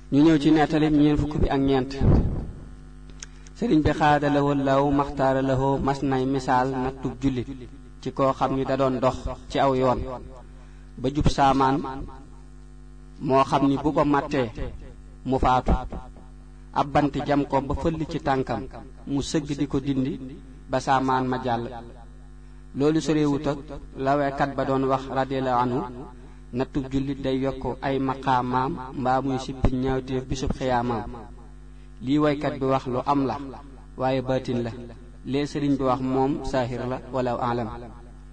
ñu ñëw ci nettali ñeent fukk bi ak ñeent sëriñ bi xaada lawoo law maxtaara lawoo mas nay misaal nattub jullit ci koo xam ni da doon dox ci aw yoon ba jub saamaan moo xam ni bu ko mattee mu faatu ab bant jam ko ba fëll ci tànkam mu sëgg di ko dindi ba saamaan ma jàll loolu sorewut ak laweekat ba doon wax radiyallahu anhu nattub jullit day yokk ay maqaamaam mbaa muy sippi ñaawteef bisub xiyaamaam lii waykat bi wax lu am la waaye baatin la lee sëriñ bi wax moom saahir la wala alam